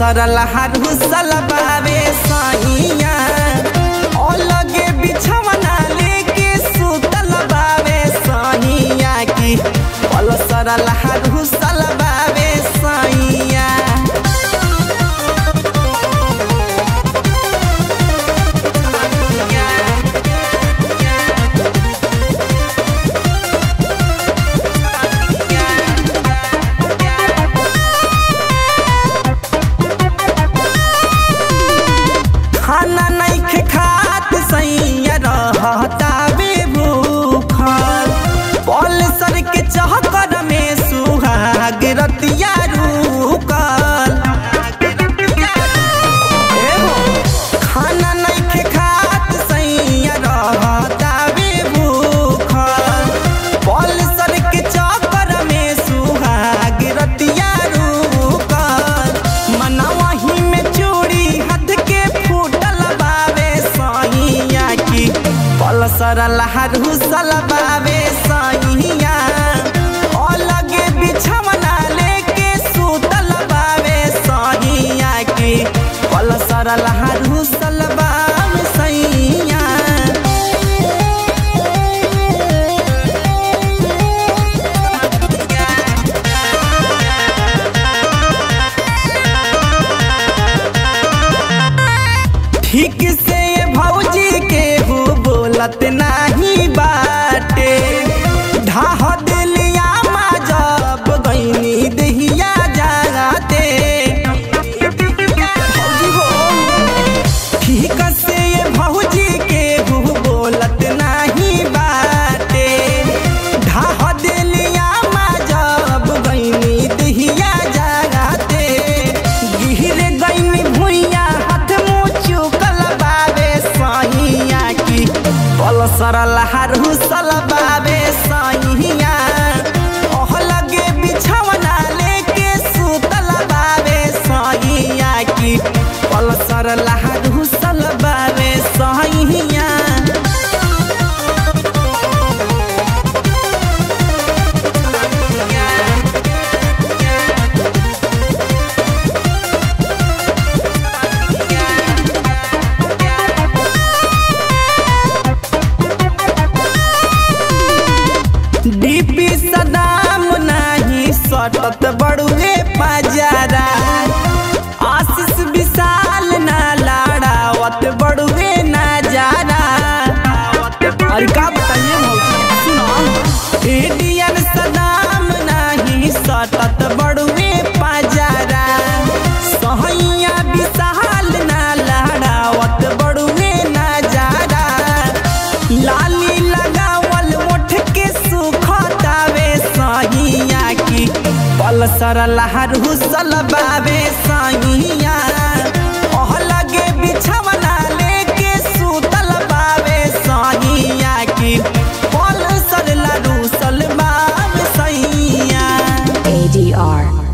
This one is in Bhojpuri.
सरल हरुसल बावे सैया ओ लगे बिछवना लेके सुतल बावे सैया की पल सरल हरुसल बावे सैया खाना नहीं खात सैया रहता बे भूखल पल सर के चहकर में सुहाग रतिया रुकल ए हो, खाना नहीं खात सैया रहता बे भूखल पल सर के चक्कर में सुहाग रतिया रुकल मनवही में चूड़ी हाथ के फूटल बावे सैया की पल सरल हरुसल बावे सैया ओ लगे बिछवना लेके सुतल बावे सैया की पल सरल हरुसल बावे सैया ठीक से ये भौजी के हो बोलत नाही बाटे ढाह दिलिया मा जब गईनी दहिया जाते भौजी हो ठीक से ये भौजी के हो बोलत नाही बाटे ढाह दिलिया मा जब गईनी दहिया जाते गिर गईनी भुइया हाथ मुँह चुकल बाबे सैया की पल सरल हरुसल बाबे सैया ओह लगे बिछवना लेके सुतल बाबे सैया की पल सरल हरुसल बाबे सैया डीपी सदाम नाही सटत बड़ुए पजारा आशीष विशाल ना लाड़ावत बड़ुए ना जारा अरे का बताइए मौसी सुनो एडियन सदाम नाही सटत बड़ुए पजारा सहैया विशाल ना लाड़ावत बड़ुए ना जारा लाली लगावल मोठ के सुखतावे सहिया की पल सरल हरुसल बावे सहिया ओह लगे बिछवना लेके सुतल बावे सहिया की पल सरल रुसल बावे सहिया ADR.